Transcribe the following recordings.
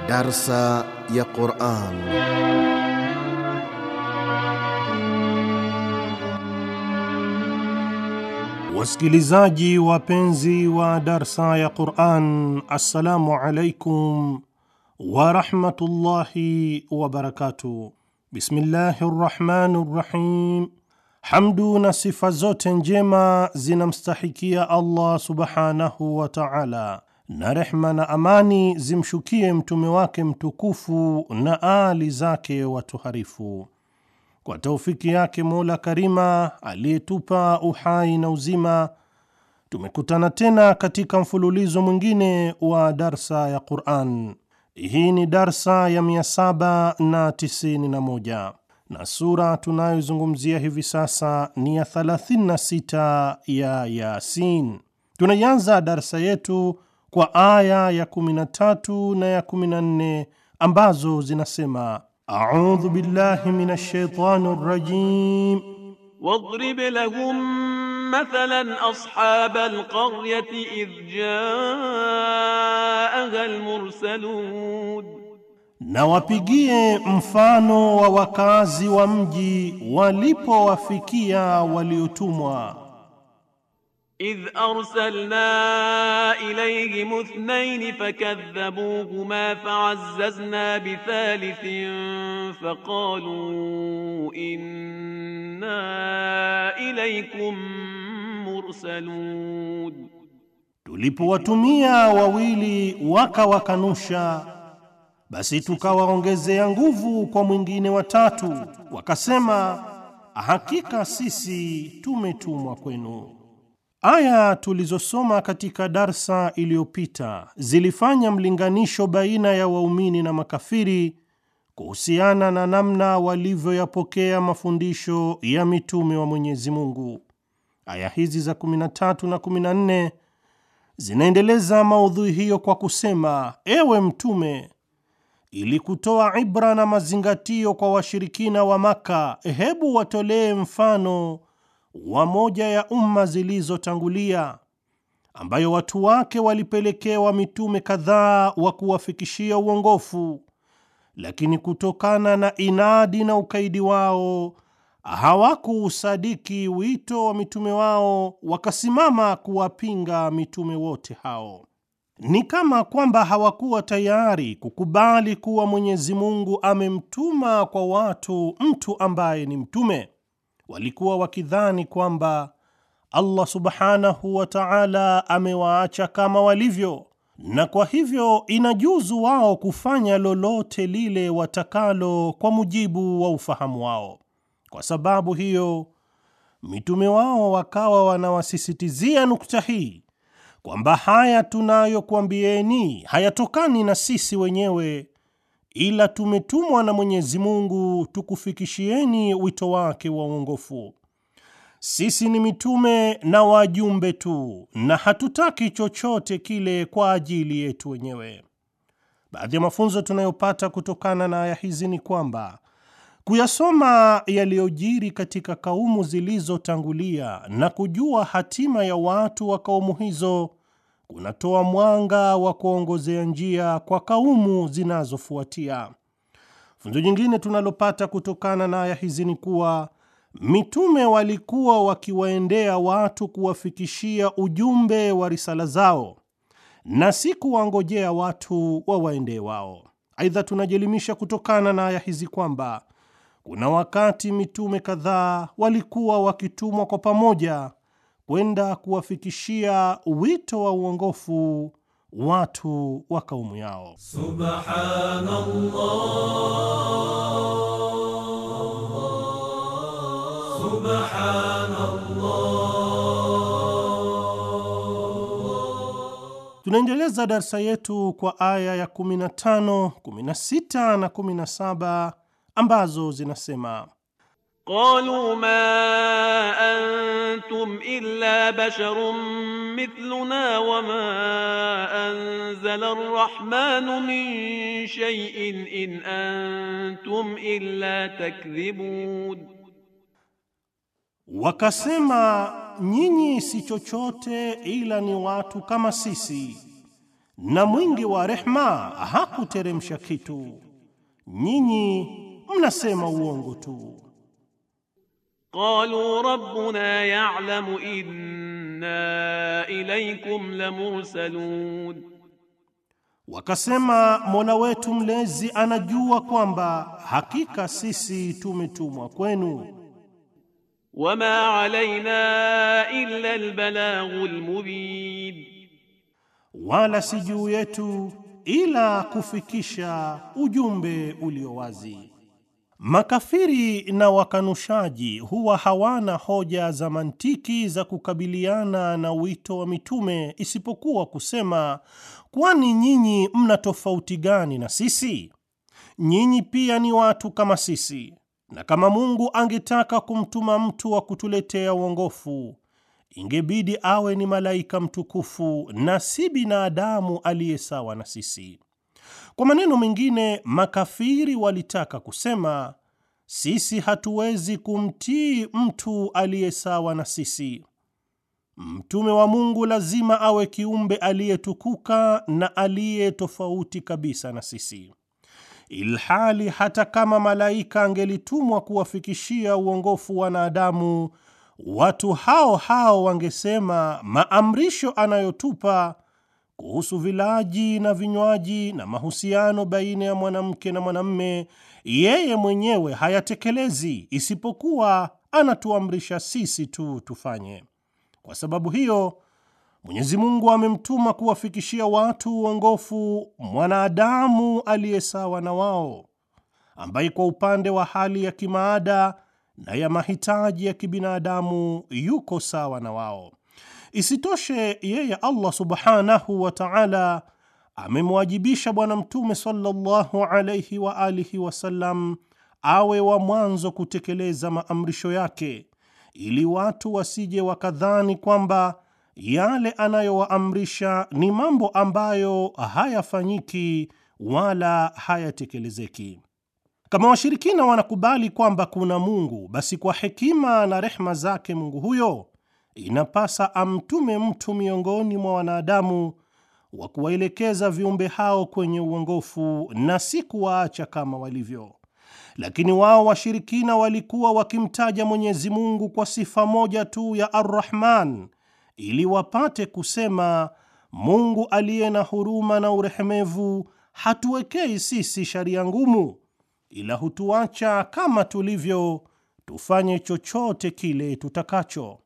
Darsa ya Quran. Wasikilizaji wapenzi wa darsa ya Quran, assalamu alaikum warahmatullahi wabarakatuh. Bismillahi rrahmani rrahim. Hamdu na sifa zote njema zinamstahikia Allah subhanahu wa taala, na rehma na amani zimshukie mtume wake mtukufu na aali zake watoharifu. Kwa taufiki yake Mola Karima aliyetupa uhai na uzima, tumekutana tena katika mfululizo mwingine wa darsa ya Quran. Hii ni darsa ya 791 na sura tunayozungumzia hivi sasa ni ya 36 ya Yasin. Tunaianza darsa yetu kwa aya ya 13 na ya 14 ambazo zinasema: audhu billahi minash shaitani rrajim واضرب لهم مثلا أصحاب القرية إذ جاءها المرسلون na wapigie mfano wa wakazi wa mji walipowafikia waliotumwa. إذ أرسلنا إليهم اثنين فكذبوهما فعززنا بثالث فقالوا إنا إليكم مرسلون Tulipowatumia wawili wakawakanusha, basi tukawaongezea nguvu kwa mwingine watatu, wakasema hakika sisi tumetumwa kwenu. Aya tulizosoma katika darsa iliyopita zilifanya mlinganisho baina ya waumini na makafiri kuhusiana na namna walivyoyapokea mafundisho ya mitume wa Mwenyezi Mungu. Aya hizi za 13 na 14 zinaendeleza maudhui hiyo kwa kusema, ewe Mtume, ili kutoa ibra na mazingatio kwa washirikina wa Maka, hebu watolee mfano wa moja ya umma zilizotangulia ambayo watu wake walipelekewa mitume kadhaa wa kuwafikishia uongofu, lakini kutokana na inadi na ukaidi wao hawakuusadiki wito wa mitume wao, wakasimama kuwapinga mitume wote hao. Ni kama kwamba hawakuwa tayari kukubali kuwa Mwenyezi Mungu amemtuma kwa watu mtu ambaye ni mtume. Walikuwa wakidhani kwamba Allah subhanahu wa ta'ala amewaacha kama walivyo, na kwa hivyo inajuzu wao kufanya lolote lile watakalo kwa mujibu wa ufahamu wao. Kwa sababu hiyo, mitume wao wakawa wanawasisitizia nukta hii kwamba haya tunayokuambieni hayatokani na sisi wenyewe ila tumetumwa na Mwenyezi Mungu tukufikishieni wito wake wa uongofu. Sisi ni mitume na wajumbe tu, na hatutaki chochote kile kwa ajili yetu wenyewe. Baadhi ya mafunzo tunayopata kutokana na aya hizi ni kwamba kuyasoma yaliyojiri katika kaumu zilizotangulia na kujua hatima ya watu wa kaumu hizo kunatoa mwanga wa kuongozea njia kwa kaumu zinazofuatia. Funzo jingine tunalopata kutokana na aya hizi ni kuwa mitume walikuwa wakiwaendea watu kuwafikishia ujumbe wa risala zao na si kuwangojea watu wawaendee wao. Aidha, tunajielimisha kutokana na aya hizi kwamba kuna wakati mitume kadhaa walikuwa wakitumwa kwa pamoja kwenda kuwafikishia wito wa uongofu watu wa kaumu yao. Tunaendeleza darsa yetu kwa aya ya 15, 16 na 17 ambazo zinasema قالوا ما أنتم إلا بشر مثلنا وما أنزل الرحمن من شيء إن أنتم إلا تكذبون Wakasema, nyinyi si chochote ila ni watu kama sisi, na mwingi wa rehma hakuteremsha kitu. Nyinyi mnasema uongo tu. Qalu rabbuna ya'lamu inna ilaykum lamursalun, Wakasema Mola wetu mlezi anajua kwamba hakika sisi tumetumwa kwenu. wama alayna illa albalaghul mubin, wala si juu yetu ila kufikisha ujumbe ulio wazi. Makafiri na wakanushaji huwa hawana hoja za mantiki za kukabiliana na wito wa mitume isipokuwa kusema, kwani nyinyi mna tofauti gani na sisi? Nyinyi pia ni watu kama sisi, na kama Mungu angetaka kumtuma mtu wa kutuletea uongofu ingebidi awe ni malaika mtukufu na si binadamu aliye sawa na sisi. Kwa maneno mengine, makafiri walitaka kusema sisi hatuwezi kumtii mtu aliye sawa na sisi. Mtume wa Mungu lazima awe kiumbe aliyetukuka na aliye tofauti kabisa na sisi, ilhali hata kama malaika angelitumwa kuwafikishia uongofu wanadamu watu hao hao wangesema maamrisho anayotupa kuhusu vilaji na vinywaji na mahusiano baina ya mwanamke na mwanamme, yeye mwenyewe hayatekelezi, isipokuwa anatuamrisha sisi tu tufanye. Kwa sababu hiyo, Mwenyezi Mungu amemtuma kuwafikishia watu uongofu mwanadamu aliye sawa na wao, ambaye kwa upande wa hali ya kimaada na ya mahitaji ya kibinadamu yuko sawa na wao. Isitoshe, yeye Allah subhanahu wa ta'ala amemwajibisha Bwana Mtume sallallahu alayhi wa alihi wasallam awe wa mwanzo kutekeleza maamrisho yake, ili watu wasije wakadhani kwamba yale anayowaamrisha ni mambo ambayo hayafanyiki wala hayatekelezeki. Kama washirikina wanakubali kwamba kuna Mungu, basi kwa hekima na rehma zake Mungu huyo inapasa amtume mtu miongoni mwa wanadamu wa kuwaelekeza viumbe hao kwenye uongofu na si kuwaacha kama walivyo. Lakini wao washirikina walikuwa wakimtaja Mwenyezi Mungu kwa sifa moja tu ya Ar-Rahman ili wapate kusema Mungu aliye na huruma na urehemevu hatuwekei sisi sharia ngumu ila hutuacha kama tulivyo, tufanye chochote kile tutakacho.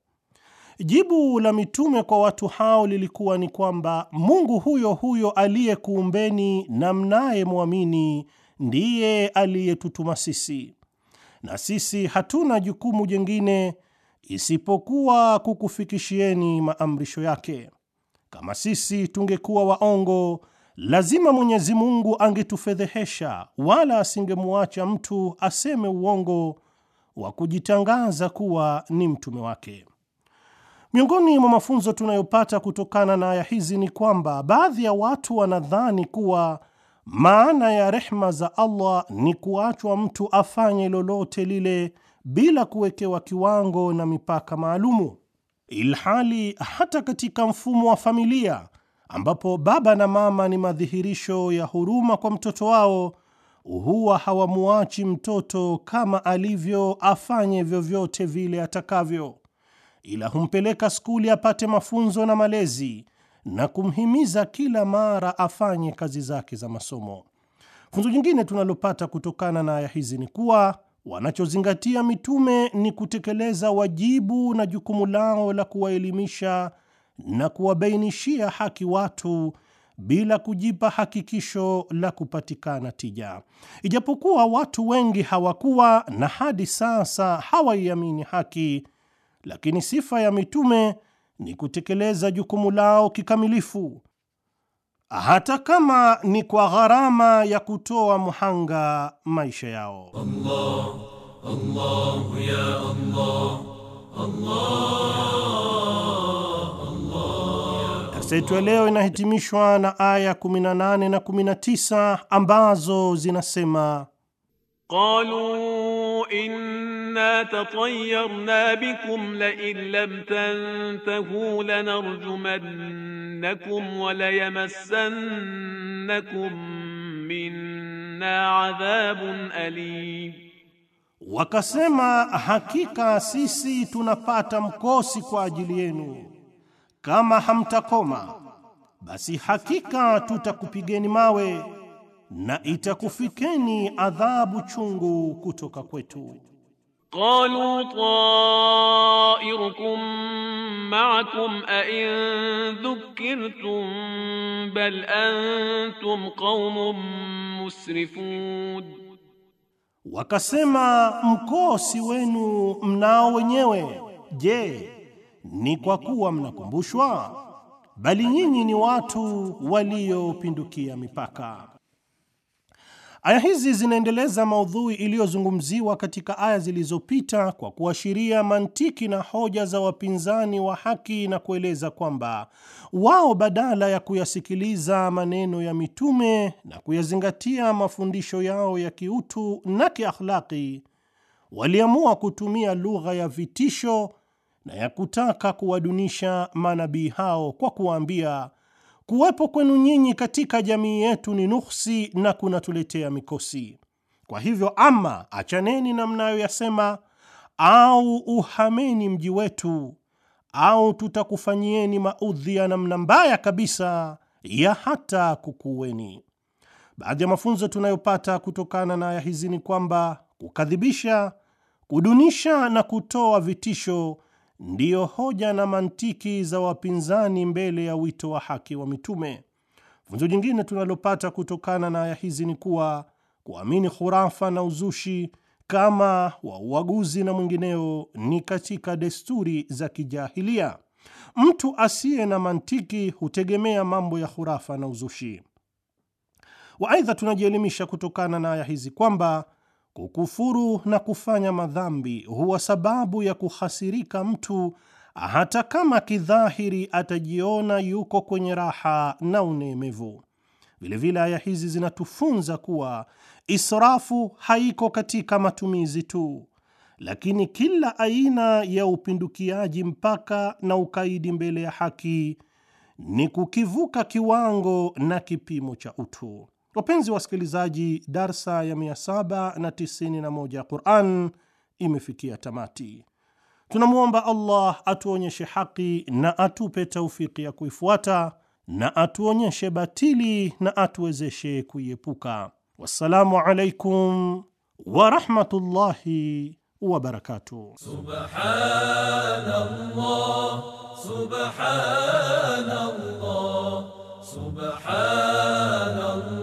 Jibu la mitume kwa watu hao lilikuwa ni kwamba Mungu huyo huyo aliyekuumbeni na mnayemwamini ndiye aliyetutuma sisi, na sisi hatuna jukumu jingine isipokuwa kukufikishieni maamrisho yake. Kama sisi tungekuwa waongo lazima Mwenyezi Mungu angetufedhehesha, wala asingemwacha mtu aseme uongo wa kujitangaza kuwa ni mtume wake. Miongoni mwa mafunzo tunayopata kutokana na aya hizi ni kwamba baadhi ya watu wanadhani kuwa maana ya rehma za Allah ni kuachwa mtu afanye lolote lile bila kuwekewa kiwango na mipaka maalumu, ilhali hata katika mfumo wa familia ambapo baba na mama ni madhihirisho ya huruma kwa mtoto wao, huwa hawamuachi mtoto kama alivyo afanye vyovyote vile atakavyo, ila humpeleka skuli apate mafunzo na malezi na kumhimiza kila mara afanye kazi zake za masomo. Funzo jingine tunalopata kutokana na aya hizi ni kuwa wanachozingatia mitume ni kutekeleza wajibu na jukumu lao la kuwaelimisha na kuwabainishia haki watu bila kujipa hakikisho la kupatikana tija. Ijapokuwa watu wengi hawakuwa na hadi sasa hawaiamini haki, lakini sifa ya mitume ni kutekeleza jukumu lao kikamilifu, hata kama ni kwa gharama ya kutoa mhanga maisha yao. Allah, Allah, ya Allah, Allah. Darsa yetu ya leo inahitimishwa na aya 18 na 19 ambazo zinasema قالوا إنا تطيرنا بكم لئن لم تنتهوا لنرجمنكم وليمسنكم منا عذاب أليم Wakasema, hakika sisi tunapata mkosi kwa ajili yenu, kama hamtakoma basi hakika tutakupigeni mawe na itakufikeni adhabu chungu kutoka kwetu. قالوا طائركم معكم أئن ذكرتم بل أنتم قوم مسرفون Wakasema, mkosi wenu mnao wenyewe. Je, ni kwa kuwa mnakumbushwa? Bali nyinyi ni watu waliopindukia mipaka. Aya hizi zinaendeleza maudhui iliyozungumziwa katika aya zilizopita kwa kuashiria mantiki na hoja za wapinzani wa haki na kueleza kwamba wao badala ya kuyasikiliza maneno ya mitume na kuyazingatia mafundisho yao ya kiutu na kiakhlaki, waliamua kutumia lugha ya vitisho na ya kutaka kuwadunisha manabii hao kwa kuwaambia kuwepo kwenu nyinyi katika jamii yetu ni nuksi na kunatuletea mikosi. Kwa hivyo, ama achaneni na mnayoyasema, au uhameni mji wetu, au tutakufanyieni maudhi ya namna mbaya kabisa ya hata kukuweni. Baadhi ya mafunzo tunayopata kutokana na aya hizi ni kwamba kukadhibisha, kudunisha na kutoa vitisho ndiyo hoja na mantiki za wapinzani mbele ya wito wa haki wa mitume. Funzo jingine tunalopata kutokana na aya hizi ni kuwa kuamini khurafa na uzushi kama wa uaguzi na mwingineo ni katika desturi za kijahilia. Mtu asiye na mantiki hutegemea mambo ya khurafa na uzushi. Waaidha, tunajielimisha kutokana na aya hizi kwamba kukufuru na kufanya madhambi huwa sababu ya kuhasirika mtu hata kama kidhahiri atajiona yuko kwenye raha na unemevu. Vilevile aya hizi zinatufunza kuwa israfu haiko katika matumizi tu, lakini kila aina ya upindukiaji mpaka na ukaidi mbele ya haki ni kukivuka kiwango na kipimo cha utu. Wapenzi wasikilizaji, darsa ya 791 ya Quran imefikia tamati. Tunamwomba Allah atuonyeshe haki na atupe taufiki ya kuifuata na atuonyeshe batili na atuwezeshe kuiepuka. Wassalamu alaikum warahmatullahi wabarakatuh. Subhanallah, subhanallah, subhanallah.